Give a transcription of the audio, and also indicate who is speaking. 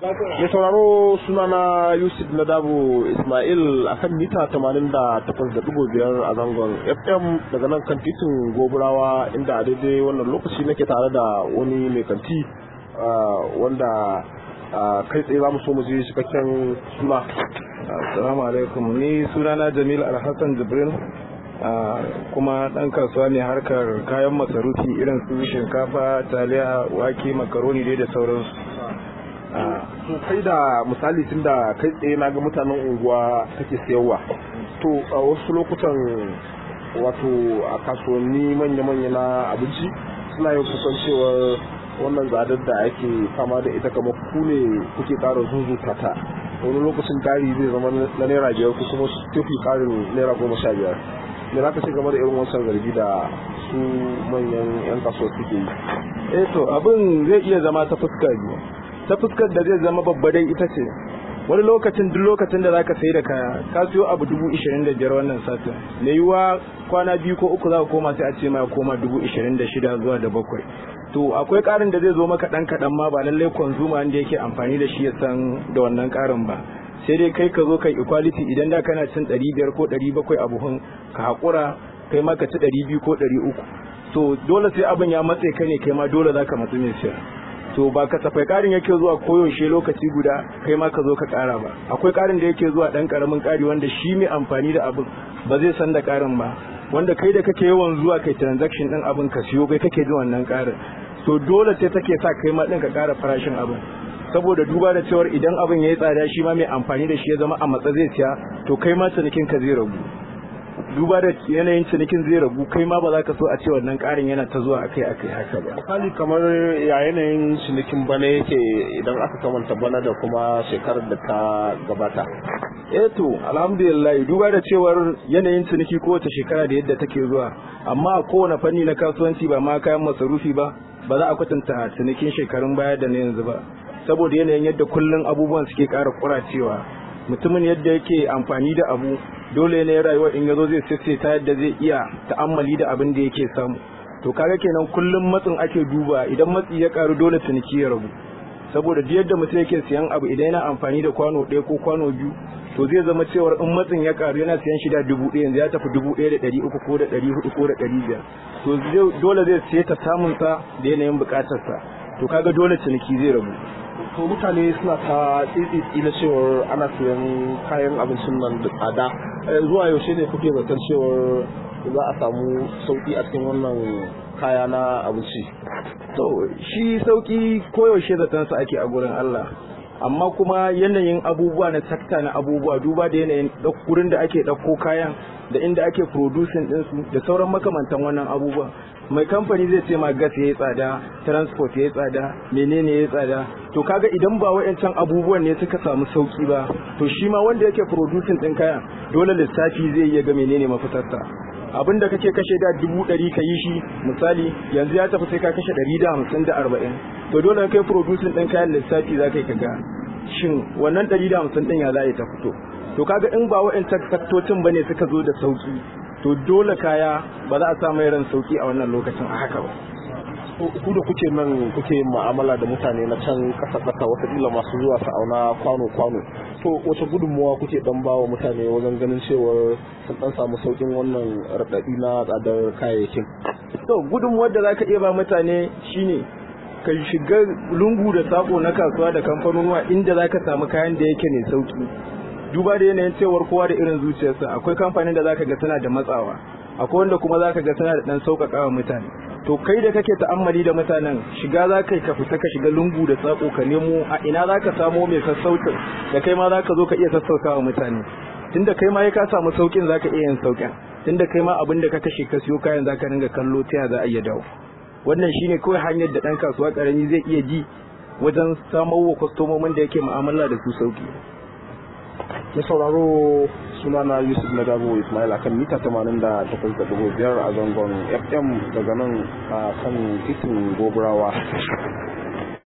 Speaker 1: Mai sauraro sunana Yusuf Nadabo Ismail a kan mita 88.5 a zangon FM daga nan kan titin Goburawa inda a daidai wannan lokaci nake tare da wani mai kanti wanda kai tsaye za mu so mu je cikakken suna.
Speaker 2: Assalamu alaikum ni sunana Jamil Alhassan Jibril kuma ɗan kasuwa ne harkar kayan masarufi irin su shinkafa taliya wake makaroni dai da sauransu
Speaker 1: to kai da misali tun da kai tsaye na ga mutanen unguwa kake sayarwa to a wasu lokutan wato a kasuwanni manya-manya na abinci suna yin kusan cewar wannan tsadar da ake fama da ita kamar ku ne kuke ƙara zuzuta ta wani lokacin ƙari zai zama na naira biyar ko kuma tafi ƙarin naira goma sha biyar me za ka ce game da irin wancan zargi da su manyan 'yan kasuwa suke yi
Speaker 2: eh to abin zai iya zama ta fuska biyu ta fuskar da zai zama babba dai ita ce wani lokacin duk lokacin da zaka sai da kaya ka siyo abu dubu ishirin da biyar wannan satin me yiwuwa kwana biyu ko uku za ka koma sai a ce ma koma dubu ishirin da shida zuwa da bakwai to akwai karin da zai zo maka dan kaɗan ma ba lallai konzuma wanda yake amfani da shi ya san da wannan karin ba sai dai kai ka zo kai equality idan da kana cin ɗari biyar ko ɗari bakwai a buhun ka haƙura kai ma ka ci ɗari biyu ko ɗari uku to dole sai abin ya matse ka ne kai ma dole za ka matsi mai siya to ba kasafai karin yake zuwa koyaushe lokaci guda kai ma ka zo ka kara ba akwai karin da yake zuwa dan karamin kari wanda shi mai amfani da abin ba zai san da karin ba wanda kai da kake yawan zuwa kai transaction din abin ka siyo kai kake jin wannan karin to dole sai take sa kai ma din ka kara farashin abin saboda duba da cewar idan abin yayi tsada shi ma mai amfani da shi ya zama a matsa zai siya to kai ma cinikin ka zai ragu duba da yanayin cinikin zai ragu kai ma ba za ka so a ce wannan karin yana ta zuwa akai akai haka ba
Speaker 1: misali kamar ya yanayin cinikin bana yake idan aka kamanta bana da kuma shekarar da ta gabata
Speaker 2: eh to alhamdulillah duba da cewar yanayin ciniki kowace shekara da yadda take zuwa amma a kowane fanni na kasuwanci ba ma kayan masarufi ba ba za a kwatanta cinikin shekarun baya da na yanzu ba saboda yanayin yadda kullum abubuwan suke ƙara kuracewa mutumin yadda yake amfani da abu dole ne rayuwa in yazo zai sace ta yadda zai iya ta'ammali da abin da yake samu to kaga kenan kullum matsin ake duba idan matsi ya karu dole ciniki ya ragu saboda duk yadda mutum yake siyan abu idan yana amfani da kwano ɗaya ko kwano biyu to zai zama cewar in matsin ya karu yana siyan shi da dubu ɗaya yanzu ya tafi dubu ɗaya da ɗari uku ko da ɗari hudu ko da ɗari biyar to dole zai siya ta samun sa da yanayin buƙatarsa to kaga dole ciniki zai ragu
Speaker 1: to mutane suna ta tsitsi na cewar ana siyan kayan abincin nan da tsada zuwa yaushe ne kuke zaton cewar za a samu sauki a cikin wannan kaya na abinci
Speaker 2: to shi sauki koyaushe zaton sa ake a gurin Allah amma kuma yanayin abubuwa na sakta na abubuwa duba da yanayin gurin da ake ɗauko kayan da inda ake producing ɗinsu da sauran makamantan wannan abubuwa mai kamfani zai ce ma gas ya yi tsada transport ya yi tsada menene ya yi tsada to kaga idan ba wa'ancan abubuwan ne suka samu sauki ba to shi ma wanda yake producing ɗin kayan dole lissafi zai iya ga menene mafitarsa abin da kake kashe da dubu ɗari ka yi shi misali yanzu ya tafi sai ka kashe ɗari da hamsin da arba'in to dole kai producing ɗin kayan lissafi za ka yi kaga shin wannan ɗari da hamsin ɗin ya za ta fito to kaga in ba wa'ancan faktocin ba ne suka zo da sauki to dole kaya ba za a sa mai ran sauki a wannan lokacin a haka ba
Speaker 1: ku da kuke nan kuke mu'amala da mutane na can kasa kasa watakila masu zuwa su auna kwano kwano to wace gudunmuwa kuke dan ba wa mutane wajen ganin cewar sun dan samu saukin wannan raɗaɗi na tsadar kayayyakin
Speaker 2: to gudunmuwar da zaka iya ba mutane shine ka shiga lungu da sako na kasuwa da kamfanonuwa inda zaka samu kayan da yake ne sauki duba da yanayin cewar kowa da irin zuciyarsa akwai kamfanin da zaka ga tana da matsawa akwai wanda kuma zaka ga tana da dan sauƙaƙa wa mutane to kai da kake ta'ammali da mutanen shiga za ka ka fita ka shiga lungu da tsako ka nemo a ina za ka samo mai sassaucin da kai ma za ka zo ka iya sassauta wa mutane tunda kai ma ya ka samu saukin za ka iya yin saukin tunda kai ma abin da ka kashe ka siyo kayan za ka ringa kallo ta ya za a iya dawo wannan shine kawai hanyar da ɗan kasuwa ƙarami zai iya ji wajen samar wa kwastomomin da yake mu'amala da su sauki
Speaker 1: ya sauraro sunana yusuf na gabo ismail akan mita 88.5 a zangon fm daga nan a kan titin goburawa